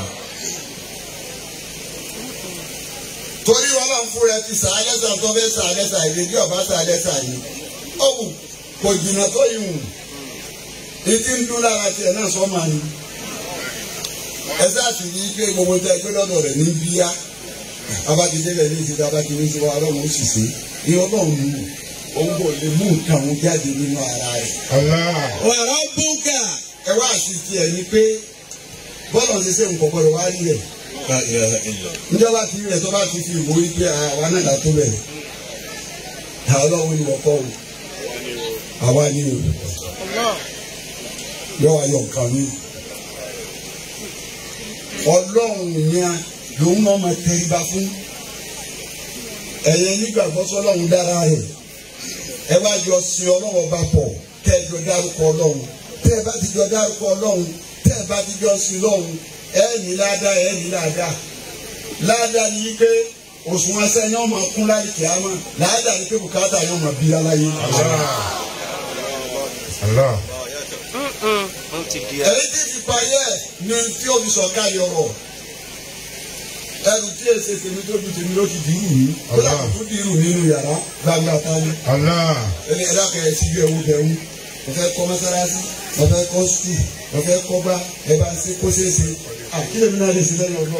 torí ọlọ́run fún rẹ ti sàálẹ́sà tó fẹ́ sàálẹ́sà ìrèdí ọba sàálẹ́sà yìí ọ̀hù kò jìnnà tó yìí hù etí ń dún lára tiẹ̀ náà sọ́mà ni ẹsẹ̀ àti rí i pé gbogbo tẹ ẹgbẹ́ lọ́dọ̀ rẹ̀ ní bíyá abájídé rẹ̀ ní ìdílé abájídé sí wa ọlọ́run ó sì ṣe ní ọlọ́run ní òun kò lè mú nǹkan òun jáde nínú ara rẹ̀ Allah وربك ẹ wá sí tiẹ̀ ni pé bọ́ọ̀lù ti ṣe nǹkan gbọ́dọ̀ wá rí rẹ̀ لا إله إلا الله njọba ti rí rẹ̀ tó bá ti fi ìwò yí pé àwa náà là tó bẹ̀rẹ̀ àwọn ọlọ́run ni wọ́n kọ́ o àwa ni o yọ wá yọ nǹkan mi ọlọ́run yẹn lòun náà máa tẹríba fún ẹ̀yẹ nígbàgbọ́ sọlọ́run dára rẹ̀ ẹ wá jọ sin ọlọ́run ọba pọ̀ tẹ́ ẹ jọ dárúkọ ọlọ́run tẹ́ ẹ bá ti jọ dárúkọ ọlọ́run tẹ́ ẹ bá ti jọ sin lọ́run ẹ ní ládàá ẹ ní ládàá ládàá ni pé òṣùwọ̀n sẹ́yìn ọmọ kún láti kìámà ládàá ni pé bùkátà yóò máa bí aláyé. Allah èyí tí fi parí ẹ̀ ni tí ó fi sọ̀ka yọrọ̀ ẹrù tí èsè tèmi tó ju tèmi ló ti dìrù mí kó làkó tó dìrù nínú yàrá gbangba tani Allah ẹni ẹ̀dá kan ẹ̀ síjú ẹ̀wù bẹ̀rù mo fẹ́ kọ́ mọ́sálásí mo fẹ́ kọ́ skul mo fẹ́ kọ́ bá ẹ bá ń ṣe kó ṣeé ṣe àkílẹ̀ mi náà lè ṣe lẹ́yìn ọlọ́run.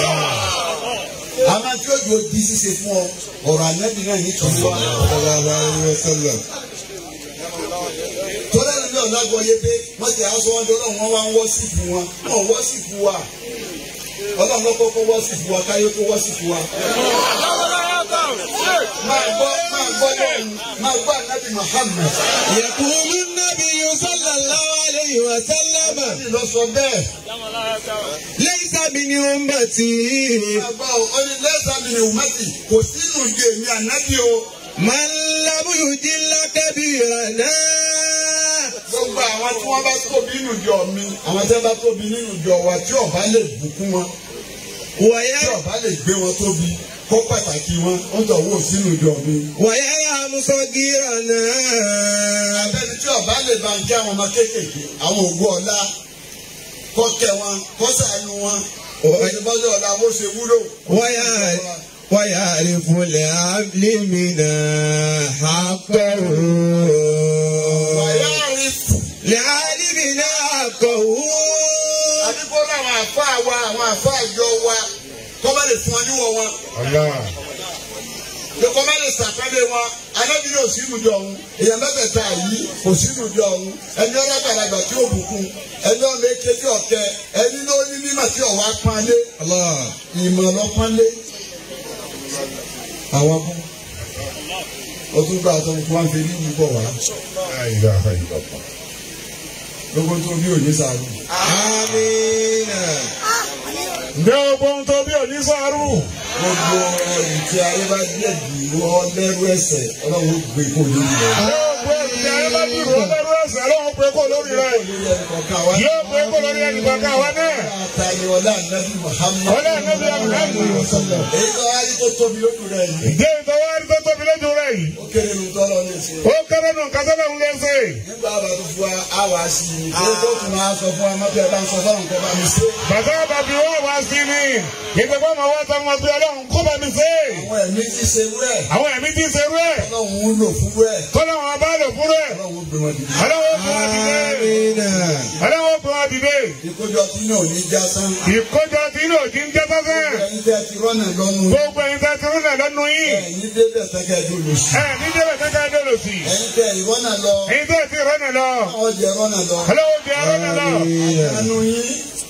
àmọ́ tí ó jò di ṣíṣe fún ọ ọ̀rọ̀ ànábì náà ní tòun wá. sallallahu alaihi wasallam tọ́lá lórí ọ̀nà àgọ́ yé pé wọ́n ti aṣọ wọn dọ́rọ̀ wọn wá ń wọ́ sí fún wọn wọn wọ́ sí fún wa ọlọ́run lọ́kọ́ kó wọ́ sí fún wa káyé kó wọ́ sí fún wa. máa gbọ́ máa gbọ́ lọ́run máa gbọ́ ànábì Muhammad. يقول النبي صلى الله عليه وسلم Ànábì lọ sọ bẹ́ẹ̀. ليس من أمتي máa gbọ́ ọ ní lẹ́sàn-án mi ní ùmẹ́tì kò sínú ìdè mi ànábì o من لم يجل كبيرنا gbogbo àwọn tí wọ́n bá tóbi nínú ìjọ mi àwọn tí wọ́n bá tóbi nínú ìjọ wa tí ọba lè bùkún wọn tí ويرحم ọba lè gbé wọn tóbi kó pàtàkì wọn ó jọ wò sínú ìjọ mi. ويرحم صغيرنا abẹ́ni tí ọba lè bá ń kí àwọn ọmọ kéékèèké àwọn ògùn ọ̀la kọ́ kẹ́ wọn kọ́ sànù wọn òṣèbọ́jọ́ ọ̀la bó ṣe wúlò. ويعرف ويعرف لعبد منا حقه wàyà rí fù. لعالمنا حقه àdúgbò làwọn àfa wa àwọn àfa àjọ wa kọ́ bá lè fún ọ níwọ̀ wọn. pé kọ́ bá lè sàkálẹ̀ wọn alábìrì ò sínú ìjọ ọ̀hún èèyàn mẹ́tẹ̀ẹ̀ta yìí kò sínú ìjọ ọ̀hún ẹni ọlọ́gbàlagbà tí ó bùkún ẹni ọmọ eke tí ọ̀kẹ́ ẹni ló ní mímọ̀ tí ọ̀wá pánlé الله ìmọ̀ lọ́pánlé. àwọn kú ó tún gbà tó kó wọn fi ní ìlú bọ̀ wá lóko tó bí òye sàrú. آمين Ǹjẹ́ o gbọ́ ohun tó bí òní sọ́ọ́rù? gbogbo ẹrù tí ayé bá díẹ̀ dì wọ́n lẹ́rú ẹsẹ̀ ọlọ́run ó gbé kó lórí rẹ̀. Yóò gbé ìdí ayé bá dùrù ó lẹ́rú ẹ̀sẹ̀ lọ́wọ́ pé kó lórí rẹ̀. lórí ẹnì kọ̀ọ̀kan wa. Yóò gbé kó lórí ẹnì kankan wa náà. Àtàlẹ́ ọlá nàbí Muhammad. Ọlá Ànábì Muhammad. Èyí tó wá rí tó tóbi lójú rẹ̀ yìí. Ǹjẹ́ ìtọ́wárí tó tóbi lójú rẹ̀ yìí? Ó kéré nu tọ́lọ́ ní ìsìn. Ó kéré nù kásánà ń lẹ́sẹ̀. Nígbà bá tó fún wa, á wá sí i. Ṣé tó tún máa sọ fún wa, má bí ẹ bá ń sọ fún àwọn nǹkan bá mi ṣe. Bàtà bàbí wọ́n wá sí ni. Ìgbàgbọ́ máa wá sọ wọn pé Ọlọ́run kó bá mi ṣe. Àwọn ẹ̀mí ti ṣe wúrẹ̀. Àwọn ẹ̀mí ti ṣe rẹ̀. Ọlọ́run ń lò fún wúrẹ̀. Kọ́lá wọn bá lò fún rẹ̀. Ọlọ́run ó gbé wọn dìde. Ọlọ́wọ́ gbé wọn dìde. آمين Ọlọ́wọ́ gbé wọn dìde. Ìkójọ tí náà ò ní já sán. Ìkójọ tí inú òjì ń jẹ́ sọ́sẹ́. Ẹ̀yin tẹ́ ti rọ́nà lọ́nu. Gbogbo ẹ̀yin tẹ́ ti rúnà lọ́nu yìí. Ẹ̀yin débẹ̀ tẹ́kẹ̀ ẹjọ́ lò sí. Ẹ ní débẹ̀ tẹ́tẹ́ dé lò sí. Ẹ̀yin tẹ́ ìrọ́nà lọ. Ẹ̀yin tẹ́ ti rọ́nà lọ. Àwọn jẹ rọ́nà lọ. Ọlọ́wọ́ jẹ́ rọ́nà lọ. Àánú yín.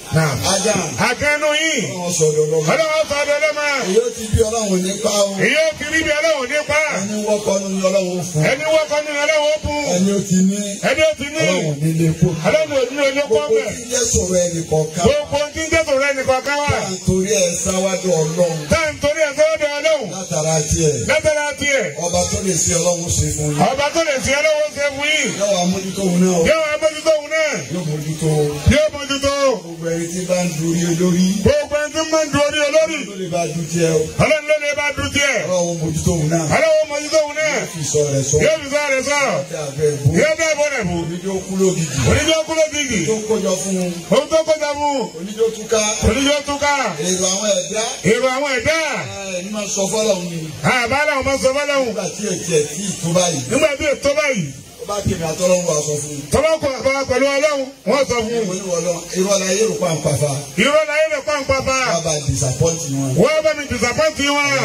Ajá. Àkànnù yìí. Wọ́n sọ̀rọ̀ lọ́wọ́. Ọlọ́wọ́ sọ ọdọ lọ́mọ. Èyí ó ti bí ọlọ́run nípa o. Èyí ó ti rí bí Ọlọ́run nípa. Ẹni wọ́kọ́ ní ọlọ́run fún. Ẹni wọ́kọ́ ní Ọlọ́run bù. Ẹni ó ti ní Ẹni ó ti ní. ọlọ́run nílé kó. Ọlọ́run ò ní ojú kọ́ Gbogbo bẹ̀. tí ń jẹ́ sọ̀rọ̀ ẹnì kọ̀ọ̀kan. Gbogbo tí ń jẹ́ sọ̀rọ̀ ẹnì kọ̀ọ̀kan wà. Nítorí ẹ̀ sáwájú ọlọ́run. Táà ń torí ẹ̀ sọ́dọ̀ Ọlọ́run. Látara tiẹ̀. Lẹ́tẹ̀rẹ̀ tiẹ̀. Ọba tó lè ṣe ọlọ́run ṣe fún yín. Ọba tó lè fi Ọlọ́run ṣe fún yìí. Yọ̀wọ̀ amójútó òun náà o. Yóò wá mójútó òun náà. Yóò mójútó. Yóò mójútó. Gbogbo ẹni tí bá ń dorí olórí. Gbogbo ẹni tí ń máa ń du orí olórí. Ló lè bá dùn tiẹ̀ o. Ọlọ́run ló lè bá dùn tiẹ̀. Ọlọ́run mójútó òun náà. Ọlọ́run mójútó òun náà. Fi sọ rẹ̀ sọ. Yóò fi sọ̀rọ̀ sọ̀rọ̀. Ọjà àbẹ̀ bú. Yóò bẹ́ẹ̀ bọ́ rẹ̀ bù. Oníjó kú lógìkì. Oníjó kú ló dìgì. Tó kójọ fún un. Ohun tó kọjá mú. Oníjó túká. Oníjó túká. Èrò àwọn ẹ̀dá. Èrò àwọn ẹ̀dá. Ẹ ní máa sọ fọ́lọ́run ni. Àbálà wọn máa sọ fọ́lọ́hùn. Nígbà tí ètí ẹ̀ tí ì tó báyìí. Nígbà tí ètò báyìí. Ó bá kéde àtọ́lọ́run wa sọ fún un. Tọ́lá kọ àbá pẹ̀lú Ọlọ́run. Wọ́n sọ fún un. Mo ní wọ́n lọ, irọ́ la yé rò pa nǹkan Irọ́ la yẹ lè pa nǹkan fa. Wọ́n bá disappoint wọn. Wọ́n bá mi disappoint wọn.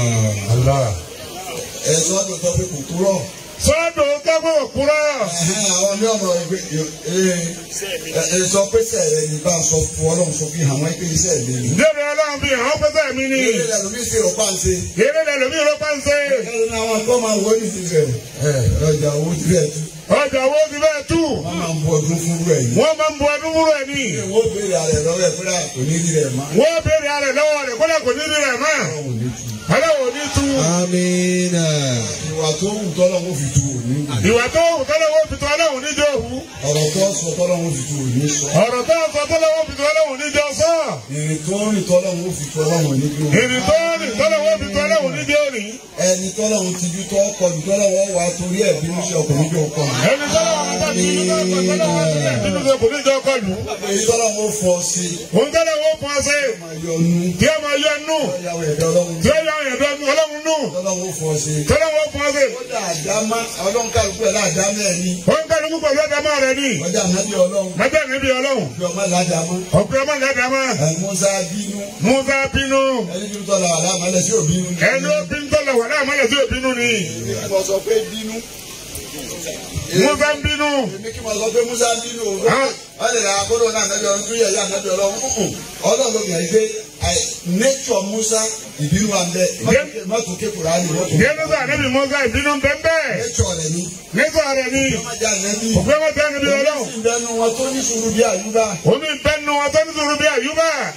Ẹ sọ ọ́ tó pé kò kúrọ̀. Sọ́dọ̀ kẹ́kọ̀ọ́ òkúrọ̀. Ẹ̀hẹ́n, Àwọn ní ọ̀nà ìgbé ẹ sọ pé sẹ̀rẹ̀ ní bá sọ fún ọlọ́run sọ fi hàn wọ́n pé iṣẹ́ mi ni. Débi Ọlọ́run fi hàn pẹ́sẹ̀ mi ni. Ilé ìlànà mi sì rò páǹsẹ̀. Eré lẹ̀ lómi ló bá ń ṣe. Ẹ̀rọ ní àwọn akọ́ máa wọ́n ní ti rẹ̀. Ẹ ọjà owó ti rẹ̀ tú. Ọjà wo ti bẹ́ẹ̀ tú. Wọ́n máa ń bu ọdún fún rẹ̀ yìí. Wọ́n máa ń bu ọdún múrò ẹ̀ ní. Wọ́n béèrè àrẹ lọ́wọ́ ẹ̀ fúnra kò ní rí rẹ̀ mọ́. Wọ́n béèrè alẹ̀ lọ́wọ́ rẹ̀ kọ́lá kò ní rí rẹ̀ mọ́. Ọlọ́run ò ní tu. Ọlọ́wọ́ ò ní tú. آمين Ìwà tó wù tọ́lọ́run fi tu òní. Ìwà tó wù tọ́lọ́wọ́ fi tọ́ Ọlọ́run níjọ́ òwú. Ọ̀rọ̀ tó sọ tọ́lọ́run fi tu òní sọ. Ọ̀rọ̀ tó sọ tọ́lọ́wọ́ fi tọ́ Ọlọ́run níjọ́ sọ. Ìrìn tó rìn tọ́lọ́run fi tu ọlọ́run ní bí Ìrìn tó rìn tọ́lọ́wọ́ fi tọ́ Ọlọ́run níjọ́ òní. Ẹni tọ́lọ́run ti ju tọ́ kọlù tọ́lọ́run wà torí ẹ̀ bínú sí ọkùnrin jọ kọlù. Ẹni tọ́lọ́wọ́ bá ti ní tọ́lọ́wọ́ sílẹ̀ nínú ìjọ kò ní jọ kọlù. Èyí tọ́lọ́run ó fọ sí i. Òun tọ́lọ́wọ́ fún ọ sí. Máa yọ nú. Kí ẹ máa yọ nù. Ìyàwó ẹ̀dá ọlọ́run. Tí ó yọ ẹ̀dọ́ Ọlọ́run nù. Tọ́lọ́run ó fọ sí i. Tọ́lọ́wọ́ fún ọ sí. Ó dà àdámá ọlọ́run kálukú ẹ̀ láàdámá ẹ̀ ní. Wọ́n kálukú pẹ̀lú ẹ̀dámọ́ rẹ̀ ní. Ọjà ànábì ọlọ́run. Mẹ́tẹ́ níbi Ọlọ́run. Bí ọmọ ládàámá. Ọ̀pẹ ọmọ lẹ́dàmọ́. Ẹ̀ Musa bínú. Musa bínú. Ẹni bí tọ́lá àlámálẹ̀ sí òbínú. Ẹni ó bí ń tọ́lọ̀ wà láàmúlẹ̀ sí òbínú ni. Mo sọ pé bínú. Musa ń bínú. Èmi kí mo sọ pé Musa bínú o. Ah. Wọ́n lè ra akọ́dọ̀ náà ànábì ọlọ́run tún yẹ̀ yá ànábì ọlọ́run. Mm-mm. Ọlọ́run ló gbìyànjú pé àì- nature Musa ìbínú wa ń bẹ. Mọ́tò ké Kùránì mọ́tò. Yẹ́nu sọ ànábì Musa ìbínú bẹ́ẹ̀ Nature rẹ̀ ni. Nígbà rẹ̀ ni. Ọmọ jà nẹ́bí. Òpé wọn tẹ́ níbi Ọlọ́run. Ìbẹ́nu wọn tó ní sùúrù bí àyùbá. Omi ìbẹ́nu wọn tó ní sùúrù bí àyùbá.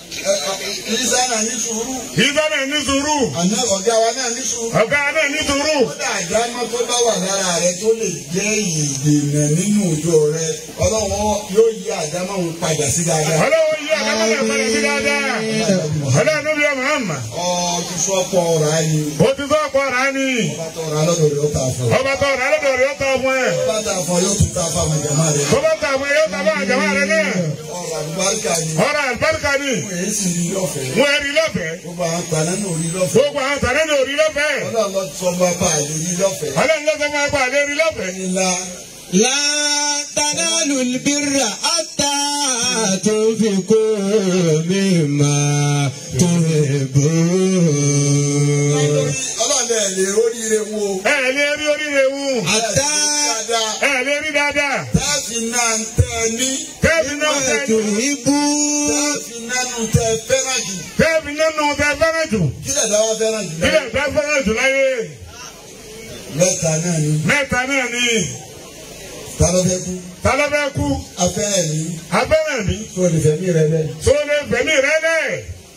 Ìsá náà ní sùúrù. Ìgbà náà ní sùúrù. Àná ọ̀gá wa náà ní sùúrù. Ọ̀gá náà ní sùúrù. Kódà àdámọ́ tó bá wà lára rẹ tó lè jẹ́ ìdènà nínú òjò rẹ. Ọlọ́wọ́ yóò yí àdámọ́ òun padà sí dáadáa. Ọlọ́wọ́ yí àdámọ́ náà padà sí dáadáa. Ọlọ́run ló bí ọmọ àmà. Ọ ti sọ pọ̀ ọ̀rá ni. Ó ti sọ ọ̀pọ̀ rà ní. Ọba tó ọ̀rá lọ́dọ̀ rẹ̀ ó ta fún ọ. Ọba tó rà lọ́dọ̀ rẹ̀ ó tọ́ fún ẹ. Ọba ta fún ọ yóò tún ta fún àwọn jàmá rẹ̀. Tó bá ta fún ẹ yóò ta fún àjàmá rẹ náà. Ọ̀rọ̀ àlùbáríkà ni. Ọ̀rọ̀ àlùbáríkà ni. Fún èyí sì rí lọ́fẹ̀ẹ́. Wọ́n ẹ̀rí lọ́fẹ̀ẹ́. Gbogbo àwọn gbaná náà rí lọ́fẹ̀ẹ́. Gbogbo àwọn tàlẹ́ ní orí lọ́fẹ̀ẹ́. Ọlọ́run lọ sọ bá bá àlè rí lọ́fẹ̀ẹ́. Ọlọ́run ló fẹ́ máa pa àlẹ́ rí lọ́fẹ̀ẹ́. Ńlá لا تنالوا البر حتى تنفقوا مما تحبون Ọlọ́run ẹ̀ lè oríire wo. Ẹ lè rí oríire wù. حتى Dáadáa. Ẹ lè rí dáadáa. Táàfì náà ń tẹ́ ẹ ní. Kẹ́ẹ̀fì náà ما tẹ تحبون Táàfì nánú tẹ́ ẹ fẹ́ràn jù. kẹ́ẹ̀fì nínú tẹ fẹ́ràn jù. Kí lè dáwọ́ fẹ́ràn jù? Ilé ìfẹ́ fẹ́ràn jù láyé. Mẹ́ta náà ni. Mẹ́ta náà ni. Ta ló fẹ́ kú? Ta ló fẹ́ kú? Afẹ́rẹ́ mi. Abẹ́rẹ́ mi. Tó o lè fẹ́ mi rẹ bẹ́ẹ̀. Tó lè fẹ̀mí rẹ lẹ̀.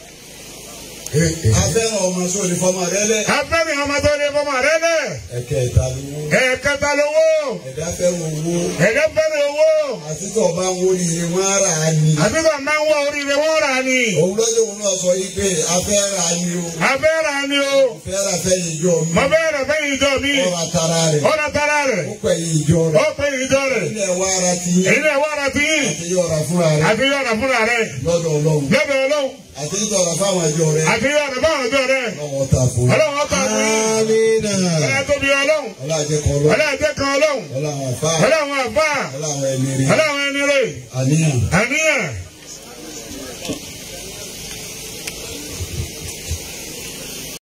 Afẹ́ràn ọmọ sọ lè fọmọ rẹ lẹ̀. Abẹ́rẹ́ ọmọ tó lè fọmọ rẹ lẹ̀. Ẹ̀kẹ́ ìta ló wó. Ẹ̀ẹ̀kẹta lówó. Ẹ̀dá fẹ́ràn owó. Ẹ̀dẹ́ fẹ́rẹ̀ owó. Àti tó o bá ń wọlé ilé wọn ara ni. Àbíkọ̀ máa ń wọ oríire wọ́n rà ni. Òun lọ́jọ́ òun náà sọ yí pé afẹ́ra ni o. Abẹ́rẹ́ ni o. Fẹ́ra fẹ́ ìjọ mi. Mo bẹ́ẹ̀rẹ̀ fẹ́ ìjọ mi. Ọ̀rọ̀ àtàrà rẹ̀. Ọ̀rọ̀ tara rẹ̀. Ó pẹ̀ ìjọ Ó rẹ̀. pe ìjọ rẹ̀. Ilé ẹ̀wá ara ti yín. Èyí náà wà rà sí yìí. Àti yọ̀ọ̀ra fúnra rẹ̀. Àti yọ̀rọ̀ fúnra rẹ̀. Lọ́dọ̀ Ọlọ́run. Lọ́dọ̀ Ọlọ́run. Àti yọ̀ọ̀ra fáwọn ìjọ rẹ̀. Àti yọ̀rọ̀ fáwọn ọjọ́ rẹ̀. Lọ́wọ́ ta fún. Ọlọ́run ọkọ̀ àti آمين Ọlọ́run tóbi Ọlọ́run. Ọlájẹkọ̀ Ọlọ́run. Ọlọ́run tẹ́kan Ọlọ́run. Ọlọ́run àfá. Ọlọ́run àbá. Ọlọ́run ẹni rí. Ọlọ́run ẹni rẹ̀. Àníyàn. Àníyàn.